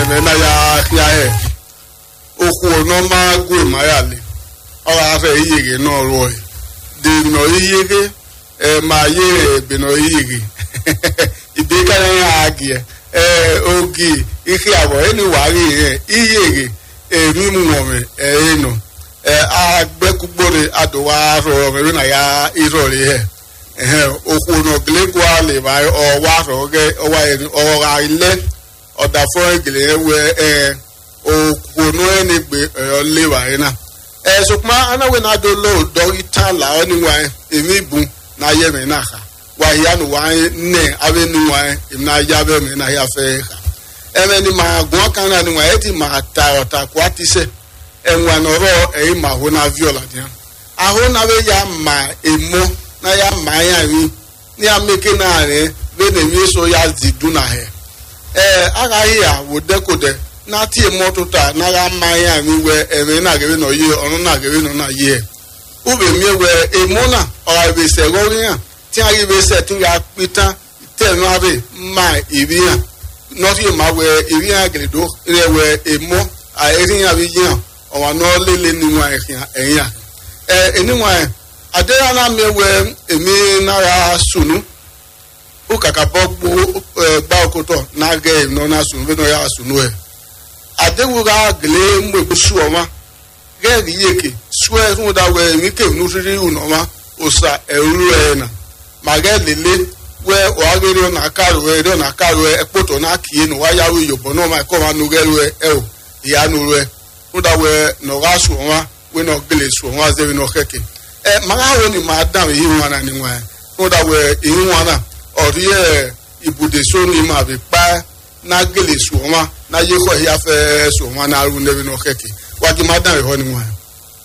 nẹ̀mẹ́ náà yá yá ẹ̀ okwu ọ̀nà máa gùn ìmáyà lé ọ̀rọ̀ afẹ́ iyèrè náà rọ̀ ẹ̀ dènà iyèrè ẹ̀ máa yé ẹ̀ bìnà iyèrè ìdíkànnì àgì ẹ̀ ogi ike àbọ̀ ẹni wàárí ẹ̀ iyèrè èmi mu wọ̀mẹ̀ ẹ̀ ẹ̀ nù ẹ̀ agbẹ́kúgbòrè àdùwà rọ̀ ọ̀mẹ̀ náà yá ìrọ̀lẹ́ ẹ̀ okwu ọ̀nà gílẹ́kùn àlè máa ọwọ́ àfẹ́ ọwọ́ ilẹ̀ ọ̀dà fún ẹ̀gẹ̀lẹ̀ ẹ̀ wẹ̀ ẹ̀ òkùnú ẹni gbé ẹ̀yọ́ léwà yín náà. ẹ̀ ṣùgbọ́n anáwó náà dó lóò dọ́rí tán làwọn níwá yẹn èmi bù náà yẹ mi náà kà wà yíyá nu wá yẹn nẹ̀ abẹ́ níwá yẹn èmi náà yá bẹ́ẹ̀ mi náà yá fẹ́ kà. ẹ̀mẹ́ ni màá gbọ́n kan náà níwá yẹn ti màá ta ọ̀tà kó a ti sẹ́ ẹ̀wọ̀n nọ̀rọ̀ ẹ̀yìn màá hó náà fíọ̀lá díẹ̀. àhó náà bẹ́ yà má èmó náà yà má yà mí ní améké náà rẹ̀ bẹ́ẹ̀ ni mi sọ yà zìdú náà yẹ. ẹ̀ agaghị àwò dẹ́kọ̀dẹ́ n'ati emɔto ta n'aga mmanya mi wɛ ɛmɛ n'agɛbɛ nɔ yie ɔno n'agɛbɛ nɔ na yie ube mi wɛ emo na ɔga ebe sɛ wɔri hã tí a yi be sɛ tí a kpita tɛ nu abe ma ebi hã nɔti ma wɛ ebi hã gele do rɛ wɛ emo a eri hã bi yi hã ɔwa nɔ lele niwa ɛhìn ɛyìn hã ɛ eniwa yɛ ade hã na mi wɛ emi n'aga sunu o kaka bɔ gbo ɛ gba okotɔ n'agɛ nɔ na sunu bɛ nɔ ya sunu yɛ adewura gele mgbe suọma gẹ́gì yeke sue fún da wẹ mi ké nu riri unọma osa ẹrú ẹ na màgẹ lele wẹ ọhagere ọ̀nà kárò ẹ ẹdọ ọ̀nà kárò ẹ ẹkpọtọ náà kìí nù wáyàwó ìyọ̀bọ̀ náà máa kọ́ máa nu gẹ́rù ẹ ẹ o ìyá nu rẹ fún da wẹ nọ̀gá suọma wẹ nọ gele suọma zẹbi nọ kẹkẹ ẹ màgá wo ni màá dàm èyí wọn náà ni wọn ẹ fún da wẹ èyí wọn náà ọ̀rí ẹ ibùdó sóni mà bí pa náà gele suọma na ye kɔ ya fɛ sɔgɔma na aru ne bɛ n'o kɛ ten waati ma dan yɛ hɔ ni wa.